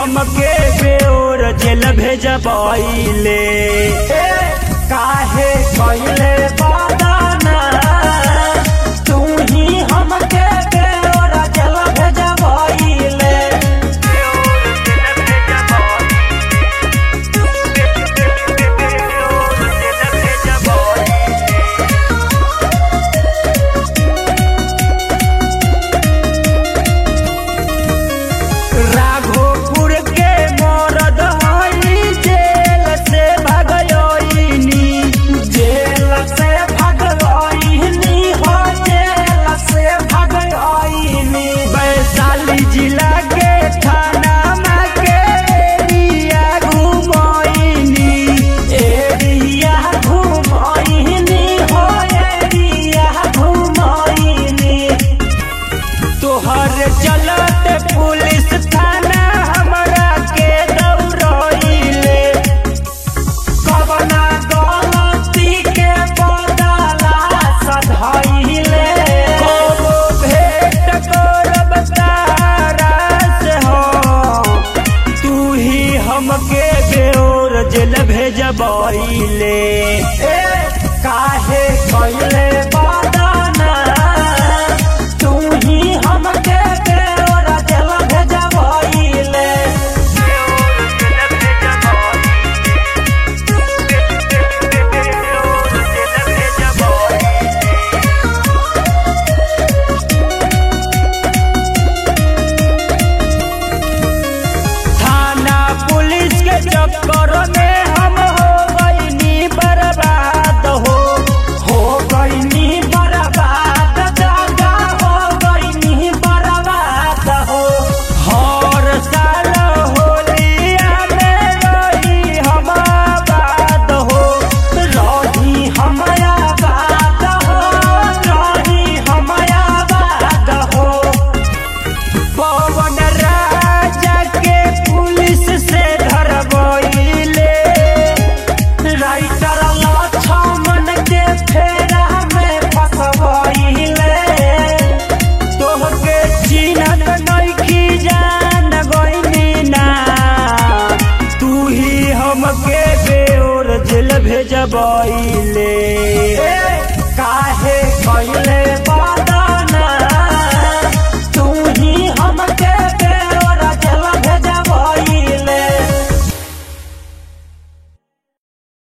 हमके बेओर जेल भेजबैले काहे कैले बादाना तू ही हमके बेओर जेल भेजबैले राघोपुर के मरद हई जेल से भगयोइनी जेल से भगयोइनी हो जेल से भगयोइनी वैशाली जिला के थाना में के एरिया घुमोइनी एरिया घुमोइनी हो एरिया घुमोइनी तोहर चलत पुलिस थाना हमरा के दौड़ैले कवना गलती के बदला सधैले कबो भेट करब तारा से हो तू ही हमके बेओर जेल भेजबैले काहे कैले बादाना तू ही हमके बेओर जेल भेजबैले थाना पुलिस के चक्कर में